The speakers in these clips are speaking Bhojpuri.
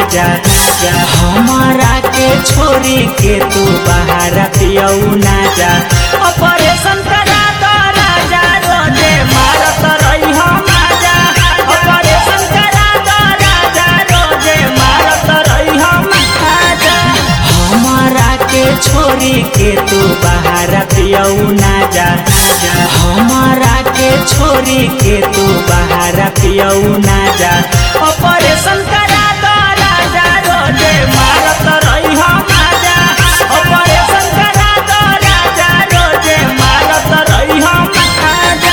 जा हमारा के छोरी के तू बाहर पियऊ ना जा ऑपरेशन करा दो राजा रोजे मारत रही हम जा ऑपरेशन करा दो राजा रोजे मारत रही हम जा हमारा के छोरी के तू बाहर पियऊ ना जा हमारा के छोरी के तू बाहर पियऊ ना जा ऑपरेशन करा दो राजा रोजे मारत रही हम जा ऑपरेशन करा दो राजा रोजे मारत रही हम जा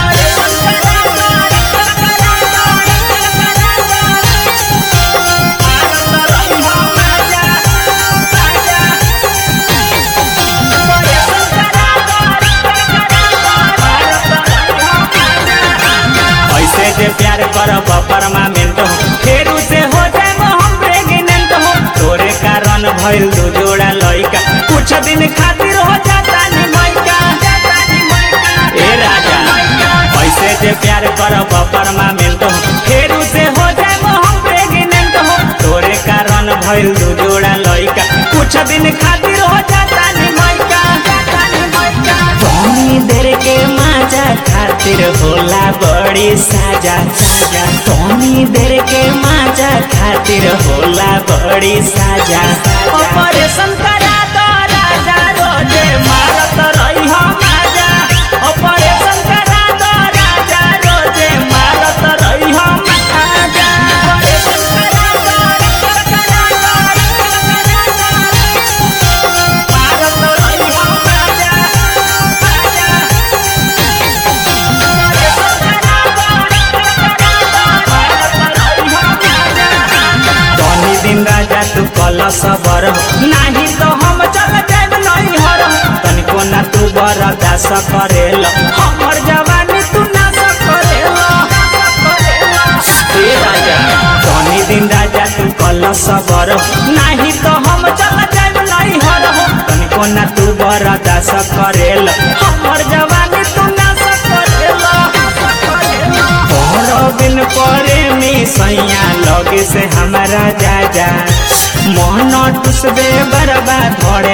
ऐसे जे प्यार करब परमानेंट हो फिर उसे हो जाए हम प्रेग्नेंट हो तोरे कारण भइल दू जोड़ा लइका कुछ दिन खातिर हो जाता नी मैका ए राजा ऐसे जे प्यार करब परमानेंट हो फिर उसे हो जाए हम प्रेग्नेंट हो तोरे कारण भइल दू जोड़ा लइका कुछ दिन खातिर हो जाता नी मैका तनी देर के माजा खातिर होला बड़ी साजा साजा तनी देर के माजा खातिर होला बड़ी साजा ऑपरेशन करा दो राजा रोजे मारत रही हम आजा ऑपरेशन करा दो राजा रोजे मारत रही हम आजा ऑपरेशन करा दो करा दो मारत रही हम आजा तनी दिन राजा तू कल सबर नाही तो हम चल जाब नहीं हर तनिको ना तू बरदास करेल हमर जवानी तू ना करेल ए राजा तनी दिन राजा तू कल सबर नाही तो हम चल जाब नहीं हर तनिको ना तू बरदास करेल हमर जवानी तू ना करेल तोहरो बिन परे में सैया लगे से हमारा जाजा मन टुसबे बरबा धरे